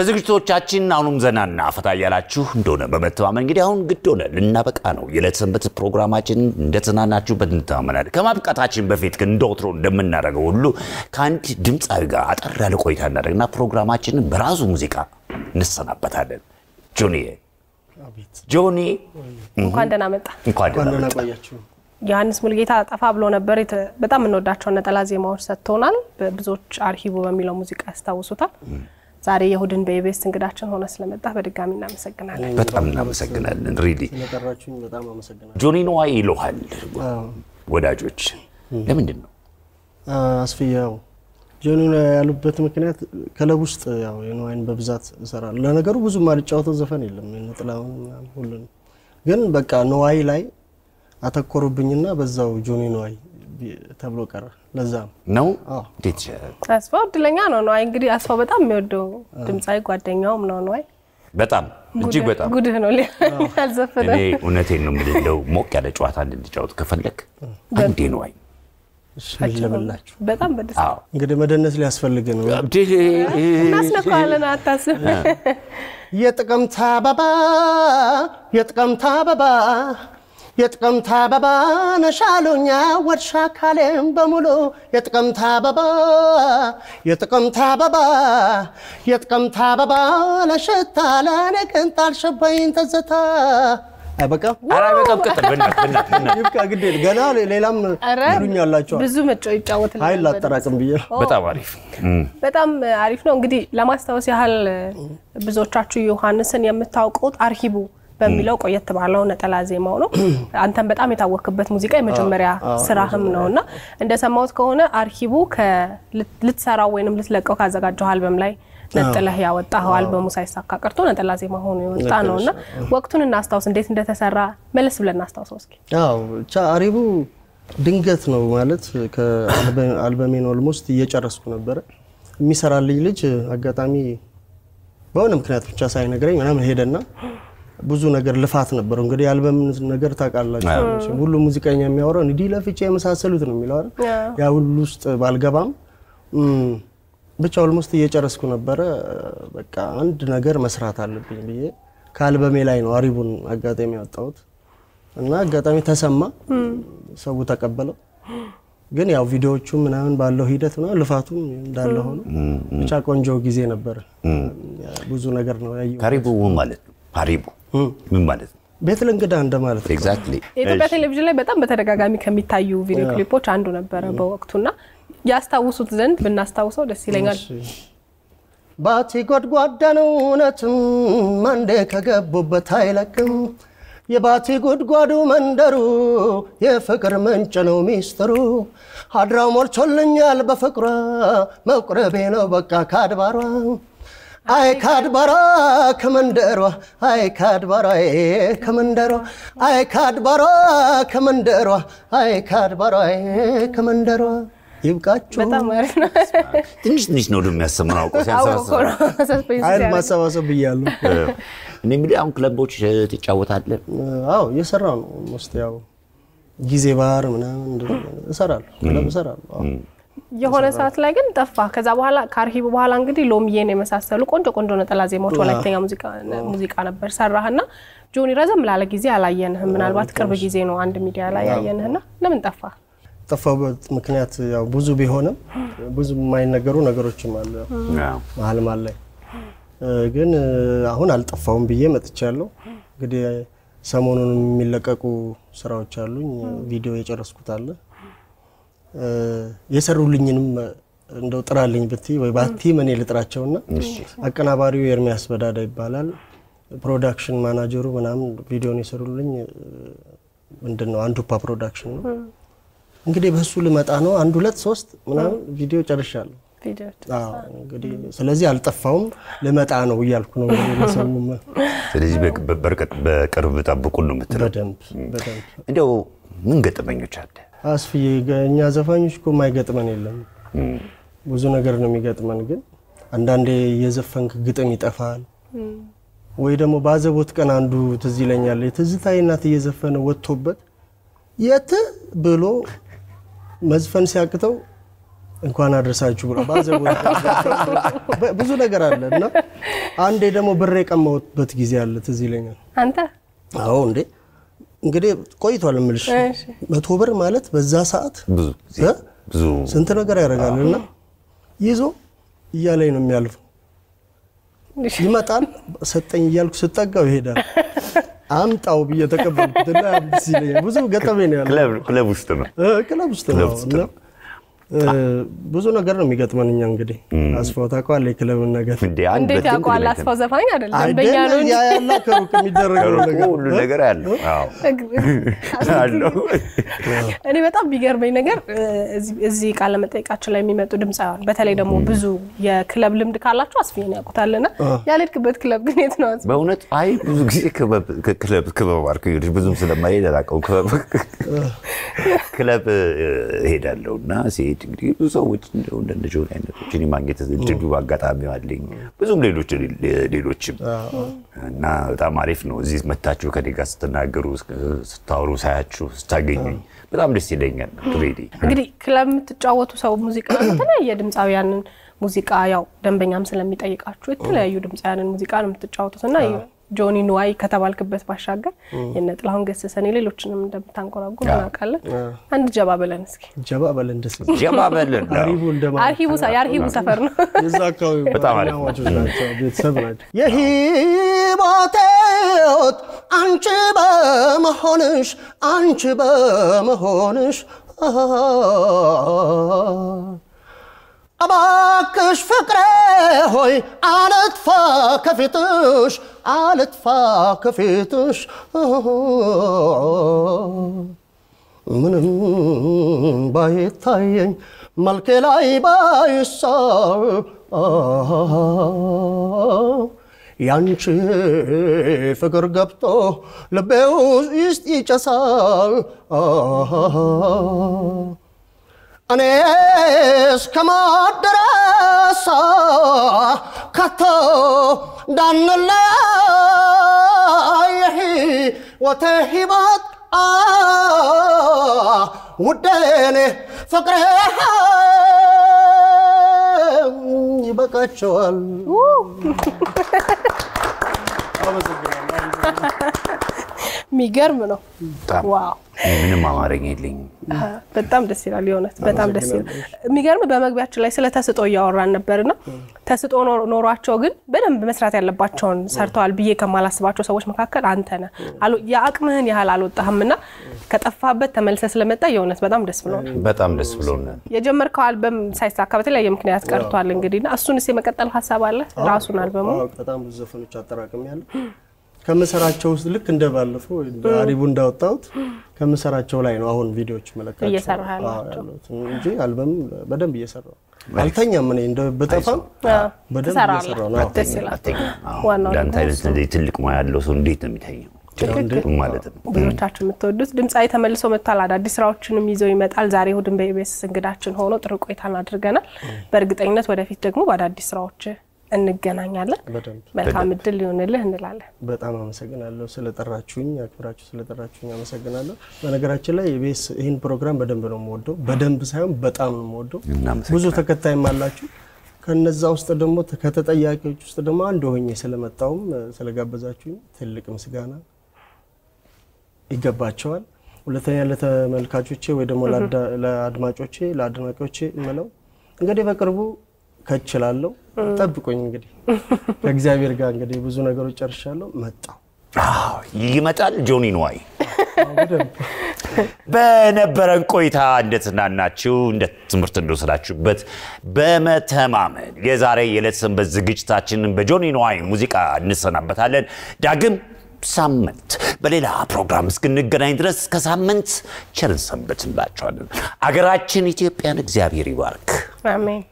በዝግጅቶቻችን አሁኑም ዘናና ፈታ እያላችሁ እንደሆነ በመተማመን እንግዲህ አሁን ግድ ሆነ ልናበቃ ነው። የዕለት ሰንበት ፕሮግራማችን እንደተዝናናችሁበት እንተማመናለን። ከማብቃታችን በፊት ግን እንደ ወትሮ እንደምናደርገው ሁሉ ከአንድ ድምፃዊ ጋር አጠር ያለ ቆይታ እናደርግና ፕሮግራማችንን በራሱ ሙዚቃ እንሰናበታለን። ጆኒ ጆኒ እንኳን ደህና መጣ። እንኳን ደህና ደህና መጣ። ቆያችሁ። ዮሐንስ ሙልጌታ ጠፋ ብሎ ነበር። የተ- በጣም የምንወዳቸውን ነጠላ ዜማዎች ሰጥቶናል። ብዙዎች አርሂቡ በሚለው ሙዚቃ ያስታውሱታል። ዛሬ የእሁድን በኢቢኤስ እንግዳችን ሆነ ስለመጣ በድጋሚ እናመሰግናለን። በጣም እናመሰግናለን። ሪሊ ስለጠራችሁኝ በጣም አመሰግናለሁ። ጆኒ ነዋይ ይለሃል አዎ፣ ወዳጆች። ለምንድን ነው አስፍዬ ያው ጆኒ ነው ያሉበት ምክንያት ክለብ ውስጥ ያው የነዋይን በብዛት እሰራለሁ። ለነገሩ ብዙ ማልጫወተው ዘፈን የለም ነጥላውን ምናምን ሁሉንም፣ ግን በቃ ነዋይ ላይ አተኮሩብኝና በዛው ጆኒ ነዋይ ቢ- ተብሎ ቀረ። ለዛ ነው ነው አዎ። እንዴት ይቻላል? አስፋው እድለኛ ነው ነዋይ። እንግዲህ አስፋው በጣም የሚወደው ድምፃዊ ጓደኛውም ነው ነዋይ። በጣም እጅግ በጣም ጉድህ ነው ያልዘፈነ እኔ እውነቴን ነው የምልህ። እንደው ሞቅ ያለ ጨዋታ እንድንጫወት ከፈለግ አንዴ ነዋይ። እሺ፣ ምን ልበላችሁ በጣም በደስ አዎ እንግዲህ መደነስ ሊያስፈልግ ነው። እናስነካዋለን። አታስብ። የጥቅምት አበባ የጥቅምት አበባ የጥቅምት አበባ ነሻሉኛ ወድሻ ካሌም በሙሉ የጥቅምት አበባ የጥቅምት አበባ የጥቅምት አበባ ለሽታ ለእኔ ቅንጣል ሸባኝ ትዝታ አይበቃም? ኧረ በጣም ቅጥል በእናትህ በእናትህ በእናትህ። ይብቃ፣ ግድ የለም። ገና ሌላም ኧረ ይሉኛላችኋል። ብዙ መጮ ይጫወትልናል። ኃይል ላጠራቅም ብዬ ነው። በጣም አሪፍ እም። በጣም አሪፍ ነው። እንግዲህ ለማስታወስ ያህል ብዙዎቻችሁ ዮሐንስን የምታውቁት አርሂቡ በሚለው ቆየት ባለው ነጠላ ዜማው ነው። አንተም በጣም የታወክበት ሙዚቃ የመጀመሪያ ስራህም ነው እና እንደሰማሁት ከሆነ አርሂቡ ልትሰራው ወይንም ልትለቀው ካዘጋጀው አልበም ላይ ነጥለህ ያወጣኸው አልበሙ ሳይሳካ ቀርቶ ነጠላ ዜማ ሆኖ የወጣ ነው እና ወቅቱን እናስታውስ፣ እንዴት እንደተሰራ መለስ ብለን እናስታውሰው እስኪ። አዎ ብቻ አሪቡ ድንገት ነው ማለት ከአልበሜን ኦልሞስት እየጨረስኩ ነበረ። የሚሰራልኝ ልጅ አጋጣሚ በሆነ ምክንያት ብቻ ሳይነግረኝ ምናምን ሄደና ብዙ ነገር ልፋት ነበረው። እንግዲህ የአልበም ነገር ታውቃላችሁ፣ ሁሉ ሙዚቀኛ የሚያወራው እንዲህ ለፍቼ የመሳሰሉት ነው የሚለው አይደል? ያ ሁሉ ውስጥ ባልገባም እም፣ ብቻ ኦልሞስት እየጨረስኩ ነበረ። በቃ አንድ ነገር መስራት አለብኝ ብዬ ከአልበሜ ላይ ነው አሪቡን አጋጣሚ ያወጣሁት እና አጋጣሚ ተሰማ፣ ሰው ተቀበለው። ግን ያው ቪዲዮዎቹ ምናምን ባለው ሂደት ምናምን ልፋቱም እንዳለ ሆኖ ብቻ ቆንጆ ጊዜ ነበር። ብዙ ነገር ነው ያየሁት። ካሪቡ ምን ማለት ነው? ካሪቡ ምን ማለት ነው? ቤት ለእንግዳ እንደማለት ነው። ኤግዛክትሊ የኢትዮጵያ ቴሌቪዥን ላይ በጣም በተደጋጋሚ ከሚታዩ ቪዲዮ ክሊፖች አንዱ ነበረ በወቅቱና ያስታውሱት ዘንድ ብናስታውሰው ደስ ይለኛል። ባቲ ጎድጓዳ ነው እውነትም አንዴ ከገቡበት አይለቅም። የባቲ ጉድጓዱ መንደሩ የፍቅር ምንጭ ነው ሚስጥሩ። አድራው ሞልቶልኛል በፍቅሯ መቁረቤ ነው በቃ ካድባሯ አይ ካድባሯ ከመንደሯ አይ ካድባሯ ከመንደሯ አይ ካድባሯ ከመንደሯ አይ ካድባሯ ከመንደሯ ይብቃችሁ። በጣም አሪፍ ነው። ትንሽ ትንሽ ነው ደግሞ ያሰማን አውቆ አውቆ ሲያንሰባስብ ነው ሰስፔንስ ኃይል ሲያደርግ። ማሰባሰብ ብያለሁ። እኔ እንግዲህ አሁን ክለቦች ትጫወታለህ? አዎ እየሰራሁ ነው። ሞስት ያው ጊዜ ባህር ምናምን እንደዚህ እሰራለሁ፣ ክለብ እሰራለሁ። አዎ። የሆነ ሰዓት ላይ ግን ጠፋ። ከዛ በኋላ ከአርሂቡ በኋላ እንግዲህ ሎሚዬን የመሳሰሉ ቆንጆ ቆንጆ ነጠላ ዜማዎች ወላይተኛ ሙዚቃ ሙዚቃ ነበር ሰራህና ጆኒ ረዘም ላለ ጊዜ አላየንህም። ምናልባት ቅርብ ጊዜ ነው አንድ ሚዲያ ላይ ያየንህና ለምን ጠፋ? ጠፋሁበት ምክንያት ያው ብዙ ቢሆንም ብዙ የማይነገሩ ነገሮችም አሉ ያው አዎ። መሀል መሀል ላይ እ፣ ግን እ፣ አሁን አልጠፋሁም ብዬ መጥቻለሁ። እንግዲህ ሰሞኑን የሚለቀቁ ስራዎች አሉኝ። ቪዲዮ የጨረስኩት አለ እ፣ የሰሩልኝንም እንደው ጥራልኝ ብትይ ወይ ባቲ እኔ ልጥራቸውና አቀናባሪው ኤርሚያስ በዳዳ ይባላል። ፕሮዳክሽን ማናጀሩ ምናምን ቪዲዮን የሰሩልኝ እ፣ ምንድን ነው አንዱፓ ፕሮዳክሽን ነው። እንግዲህ በሱ ልመጣ ነው። አንድ ሁለት ሶስት ምናምን ቪዲዮ ጨርሻለሁ። ቪዲዮዎች አዎ እንግዲህ ስለዚህ አልጠፋውም ልመጣ ነው እያልኩ ነው እንግዲህ ለሰውም ስለዚህ በ- በርቀት በቅርብ ጠብቁን ነው የምትለው። በደንብ በደንብ እንዲያው ምን ገጠመኞች አለ? አስፍዬ ገ- እኛ ዘፋኞች እኮ የማይገጥመን የለም ብዙ ነገር ነው የሚገጥመን ግን አንዳንዴ የዘፈንክ ግጥም ይጠፋል ወይ ደግሞ ባዘቦት ቀን አንዱ ትዝ ይለኛል የትዝታዬ እናት እየዘፈነ ወጥቶበት የት ብሎ መዝፈን ሲያቅተው እንኳን አድረሳችሁ ብሎ ባዘቦ ብዙ ነገር አለ እና አንዴ ደግሞ ብር የቀማሁበት ጊዜ አለ ትዝ ይለኛል። አንተ አዎ እንዴ እንግዲህ ቆይቷል እምልሽ እሺ። መቶ ብር ማለት በዛ ሰዓት ብዙ ጊዜ እ? ብዙ ስንት ነገር ያደርጋል እና ይዞ እያለኝ ነው የሚያልፈው። ይመጣል ሰጠኝ እያልኩ ስጠጋው ይሄዳል። አምጣው ብዬ ተቀበልኩት እና ደስ ይለኛል። ብዙ ገጠሜ ነው ያለው ክለብ ክለብ ውስጥ ነው። እ፣ ክለብ ውስጥ ክለብ ነው ውስጥ እና ነው። እ፣ ብዙ ነገር ነው የሚገጥመን እኛ እንግዲህ አስፋው ታውቀዋለህ የክለብን ነገር እንዴ አንድ እንዴት በትንት ያውቀዋል? ነገር አስፋው ዘፋኝ አይደለም ደንበኛ ነው አይደለም እንጂ ያ ያላ ከሩቅ የሚደረገው ከሩቁ ነገር ሁሉ ነገር ያለው አዎ አለው። እኔ በጣም ቢገርመኝ ነገር እ፣ እዚህ- እዚህ ቃለ መጠይቃችን ላይ የሚመጡ ድምፃውያን በተለይ ደግሞ ብዙ የክለብ ልምድ ካላቸው አስፊን ያውቁታልና ያልሄድክበት ክለብ ግን የት ነው? አስፊ? በእውነት አይ ብዙ ጊዜ ክበብ ክለብ ክበብ አልኩ እንግዲህ ብዙም ስለማይሄድ አላውቀውም። ክበብ ክለብ ሄዳለሁ እና ሲሄድ እንግዲህ ብዙ ሰዎች እንደው እንደ ጆን አይነቶችን የማግኘት እድሉ አጋጣሚ አለኝ። ብዙም ሌሎች ሌሎችም እና በጣም አሪፍ ነው። እዚህ መታችሁ ከኔ ጋር ስትናገሩ፣ ስታወሩ፣ ሳያችሁ፣ ስታገኙኝ በጣም ደስ ይለኛል። ሬዲ እንግዲህ ክለብ የምትጫወቱ ሰው ሙዚቃ የተለያየ ድምፃውያንን ሙዚቃ ያው ደንበኛም ስለሚጠይቃችሁ የተለያዩ ድምፃውያንን ሙዚቃ ነው የምትጫወቱት እና ጆኒ ንዋይ ከተባልክበት ባሻገር የነ ጥላሁን ገሰሰን ሌሎችንም እንደምታንቆራጉር እናውቃለን። አንድ ጀባ በለን እስኪ። ጀባ በለን ደስ ጀባ በለን ነው። አሪቡ እንደማ አርሂቡ ሰ- የአርሂቡ ሰፈር ነው። የዛ አካባቢ በጣም አሪፍ ነው። ጓደኛማቾች ናቸው፣ ቤተሰብ ናቸው። የህይወቴዎት አንቺ በመሆንሽ አንቺ በመሆንሽ እባክሽ ፍቅሬ ሆይ አልጥፋ ከፊትሽ አልጥፋ ከፊትሽ ምንም ባይታየኝ መልኬ ላይ ባይሳብ ያንቺ ፍቅር ገብቶ ልቤ ውስጥ ይጨሳል እኔ እስከማደረሳ ከቶ እንዳንለያይ ሕይወቴ ሕይወት ውዴኔ ፍቅሬ ይበቃቸዋል። የሚገርም ነው። በጣም ዋው ምንም አማርኛ የለኝም። በጣም ደስ ይላል። የእውነት በጣም ደስ ይላል። የሚገርም በመግቢያችን ላይ ስለ ተስጦ እያወራን ነበርና ተስጦ ኖ- ኖሯቸው ግን በደንብ መስራት ያለባቸውን ሰርተዋል ብዬ ከማላስባቸው ሰዎች መካከል አንተ ነህ። አሉ- የአቅምህን ያህል አልወጣህምና ከጠፋበት ተመልሰ ስለመጣ የእውነት በጣም ደስ ብሎናል። በጣም ደስ ብሎናል። የጀመርከው አልበም ሳይሳካ በተለያየ ምክንያት ቀርቷል። እንግዲህ እና እሱንስ የመቀጠል ሀሳብ አለ? ራሱን አልበሙ አዎ፣ በጣም ብዙ ዘፈኖች አጠራቅም ያለ ከምሰራቸው ውስጥ ልክ እንደባለፈው አሪቡ እንዳወጣሁት ከምሰራቸው ላይ ነው አሁን ቪዲዮዎች መለካቸው እየሰራህ ያላቸው። ያሉት እንጂ አልበም በደንብ እየሰራው አልተኛም። እኔ እንደ በጠፋም በደንብ ትሰራለህ። እየሰራው ነው። ደስ ይላል። አትተኛም። አዎ። ዋናው እንዳንተ ደግሞ አይነት እንደዚህ ትልቅ ሙያ ያለው ሰው እንዴት ነው የሚተኘው? ትክክል። ማለት ነው። ብዙዎቻችሁ የምትወዱት ድምፃዊ ተመልሶ መጥቷል። አዳዲስ ስራዎችንም ይዘው ይመጣል። ዛሬ እሑድን በኢቢኤስ እንግዳችን ሆኖ ጥሩ ቆይታን አድርገናል። በእርግጠኝነት ወደፊት ደግሞ በአዳዲስ ስራዎች እንገናኛለን። በደንብ መልካም እድል ሊሆንልህ እንላለን። በጣም አመሰግናለሁ ስለጠራችሁኝ፣ አክብራችሁ ስለጠራችሁኝ አመሰግናለሁ። በነገራችን ላይ ኢቢኤስ ይህን ፕሮግራም በደንብ ነው የምወደው። በደንብ ሳይሆን በጣም ነው የምወደው። እናመሰግናለን። ብዙ ተከታይም አላችሁ። ከነዛ ውስጥ ደግሞ ከተጠያቂዎች ውስጥ ደግሞ አንድ ሆኜ ስለመጣውም ስለጋበዛችሁኝ ትልቅ ምስጋና ይገባቸዋል። ሁለተኛ ለተመልካቾቼ ወይ ደግሞ ለአዳ- ለአድማጮቼ ለአድናቂዎቼ የምለው እንግዲህ በቅርቡ ከችላለሁ ጠብቁኝ። እንግዲህ ከእግዚአብሔር ጋር እንግዲህ ብዙ ነገሮች ጨርሻለሁ። መጣው አዎ፣ ይመጣል ጆኒ ንዋይ። በነበረን ቆይታ እንደተዝናናችሁ እንደ ትምህርት እንደወሰዳችሁበት በመተማመን የዛሬ የዕለት ሰንበት ዝግጅታችንን በጆኒ ንዋይ ሙዚቃ እንሰናበታለን። ዳግም ሳምንት በሌላ ፕሮግራም እስክንገናኝ ድረስ ከሳምንት ቸርን ሰንበት እንላችኋለን። አገራችን ኢትዮጵያን እግዚአብሔር ይባርክ። አሜን።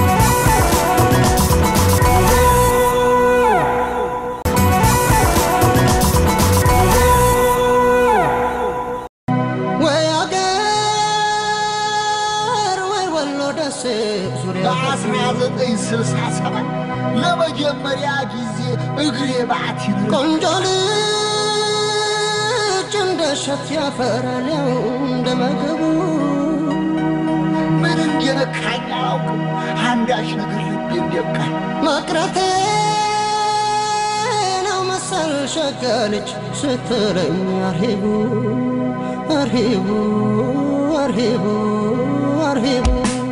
ወይ አገር ወይ ወሎ ደሴ ዙሪያ በ1967 ለመጀመሪያ ጊዜ እግሬ ባቲ ቆንጆ ልጅ እንደ እሸት ያፈራል ያው እንደ መገቡ ምን እንደነካኝ አላውቅም። አንዳች ነገር ልቤ እንደቃኝ መቅረቴ ነው መሰል ሸጋለች ስትለኝ አርሂቡ አርሂቡ አርሂቡ አርሂቡ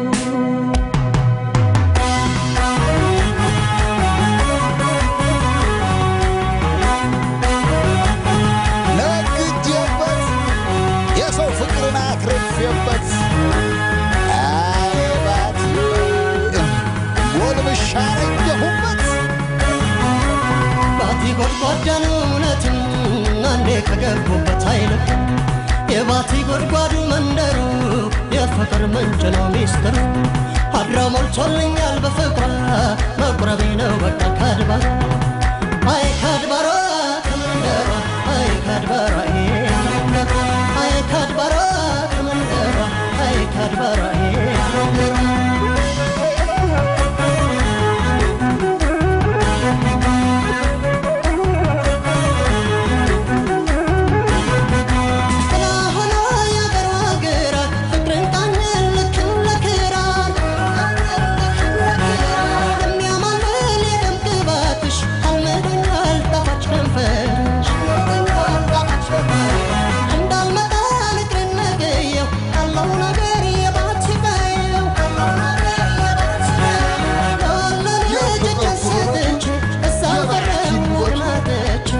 ነግጄበት የሰው ፍቅርን አትርፌበት አይባት ጎልምሻ ረጀሁበት ባቲ ጎድጓዳን እውነትን አንዴ ከገቡበት አይልም የባቲ ጎድጓዱ መንደሩ የፍቅር ምንጭ ነው ሚስጥሩ አድራ ሞልቶልኛል በፍቅሯ መቁረቤ ነው በቃ ካድባር አይ ካድባሯ ከመንደሯ አይ ካድባሯ አይ ካድባሯ ከመንደሯ አይ ካድባሯ ጥላ ሆኖ ያገሯ ግራ ፍቅርን ቃኘን ልክን ለክራር የሚያማልል የደም ግባትሽ አልምዶኛል ጣፋጭ ከንፈርሽ እንዳልመጣ ንግርን ነገየው ያለው ነገር የባት ሲቀየው ለልጅ ጨሰተች እዛ ቀረም ወግናተች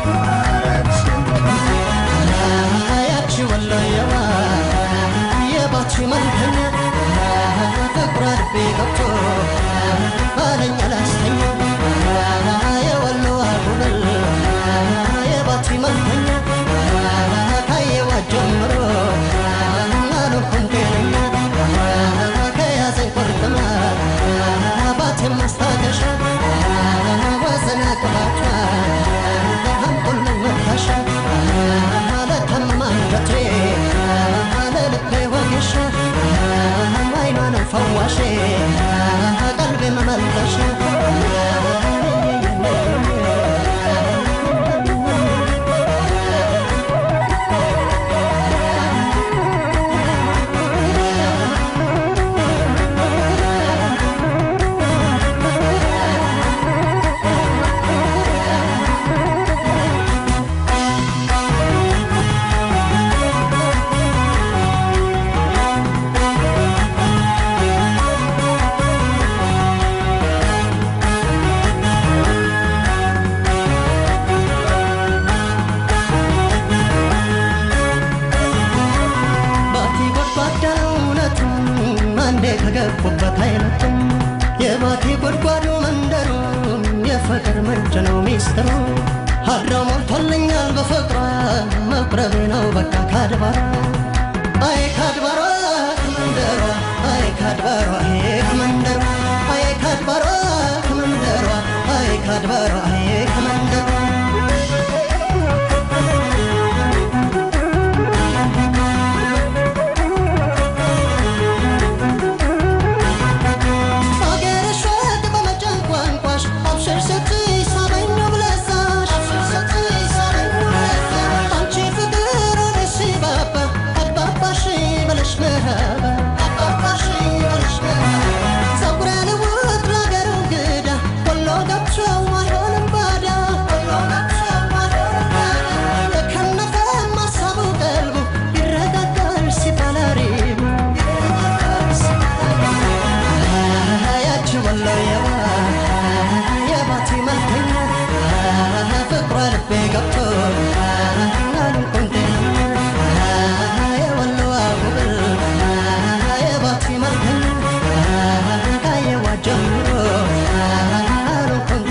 ያቺ ወሎየዋ የባቺ መልከኛ ፍቅሯ ልቤ ገብቶ ባለኝ አላስተኛ የወሎዋ ጉብል የባቺ መልከኛ ካየዋት ጀምሮ አልሆንኩም ጤነኛ ከያዘኝ ቁርጥማት ባቴን ማስታገሻ ወዘና ቅባቷ አምጡልኝ መታሻ ለታመመ አንጀቴ ለልቤ ወጌሻ አይኗ ነው ፈዋሼ ቀልቤ መመለሻ ባቲ ጎድጓዳ እውነቱን አንዴ ከገቡበት አይለቱም የባቲ ጎድጓዱ መንደሩ የፍቅር ምንጭ ነው ሚስጥሩ አድራው ሞልቶልኛል በፍቅሯ መቁረቤ ነው በቃ ካድባሯ አይ ካድባሯ ከመንደሯ አይ ካድባሯ አይ ከመንደሯ አይ ካድባሯ ከመንደሯ አይ ካድባሯ አይ ከመንደሯ አገርሽ ወግ በመጫን ቋንቋሽ አብሽር ስትይ ሳበኝ ብለሳሽ አንቺ ፍቅር ወደ ሲባባ አግባባሽ በለሽ መሃባ ፀጉረ ልውጥ ለአገሩ እንግዳ ወሎ ገብቶ አይሆንም ባዳ የከነፈ ማሳቡ ቀልቡ ይረጋጋል ሲባል አሪቡ ያቺ ወሎየዋ የባቲ መልከኛ ፍቅሯ ልቤ ገብቶ አልንቁንቴ የወሎዋ ጉብል የባቲ መልከኛ ካየዋ ጀምሮ አልንቁንቴ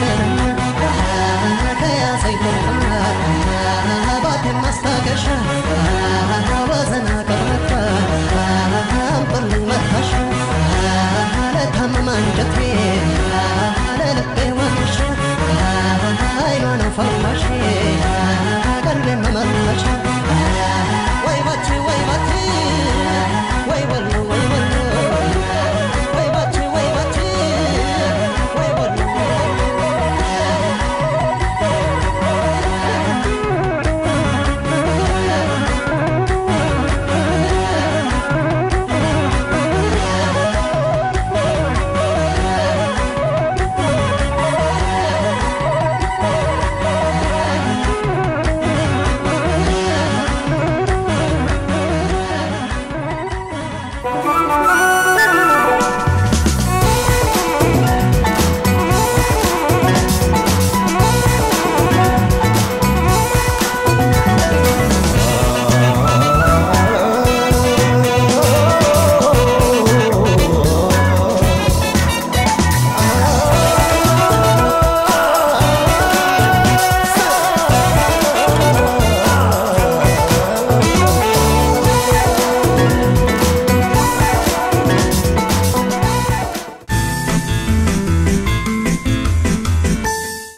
ከያዘኝ ቁርጥና ባቴን ማስታገሻ ወዘና ቀረታ አምጡልኝ መታሻ ለታመመ አንጀቴ